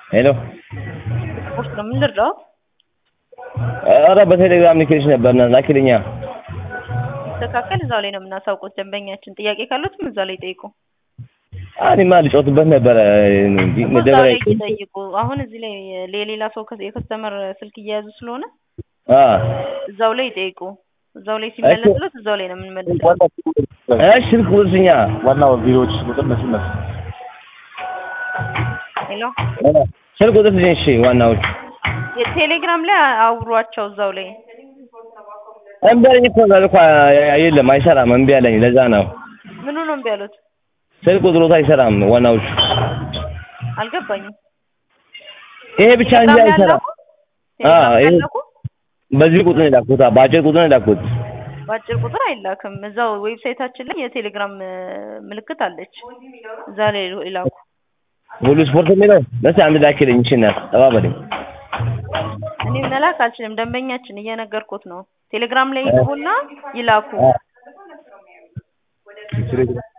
ሄሎ ስፖርት ነው ምን ልርዳው? ኧረ በቴሌግራም ልኬልሽ ነበር እና ላኪልኛ። ሲስተካከል እዛው ላይ ነው የምናሳውቁት። ደንበኛችን ጥያቄ ካሉትም እዛው ላይ ጠይቁ። እኔማ ልጮትበት ነበረ እንጂ እዛው መደበሪያ ላይ ይጠይቁ። አሁን እዚህ ላይ የሌላ ሰው ከ- የከስተመር ስልክ እየያዙ ስለሆነ አ እዛው ላይ ይጠይቁ። እዛው ላይ ሲመለስለት እዛው ላይ ነው የምንመልሰው። እሺ ስልክ ቁጥርሽኛ ዋናው ቢሮዎች ቁጥር እነሱ እነሱ ሄሎ ስልክ ቁጥርሽኝ እሺ ዋናዎቹ የቴሌግራም ላይ አውሯቸው እዛው ላይ እምቢ አለኝ እኮ እዛ እኮ የለም አይሰራም እምቢ አለኝ ለዛ ነው ምኑ ነው እምቢ ያሉት? ስልክ ቁጥሮት አይሰራም ዋናዎቹ አልገባኝም። ይሄ ብቻ እንጂ ቴሌግራም ላይ አይሰራም አላኩ? አ ቴሌግራም ላይ ይሄ አላኩ? በዚህ ቁጥር ነው የላኩት አ በአጭር ቁጥር ነው የላኩት በአጭር ቁጥር አይላክም። እዛው ዌብሳይታችን ላይ የቴሌግራም እ፣ ምልክት አለች። እዛ ላይ ይላኩ። ሁሉ ስፖርት የሚለው ለስ አንድ ላኪልኝ እሺ እናት ተባበልኝ እኔ መላክ አልችልም። ደንበኛችን እየነገርኩት ነው። ቴሌግራም ላይ ይግቡና ይላኩ። አ ቴሌግራም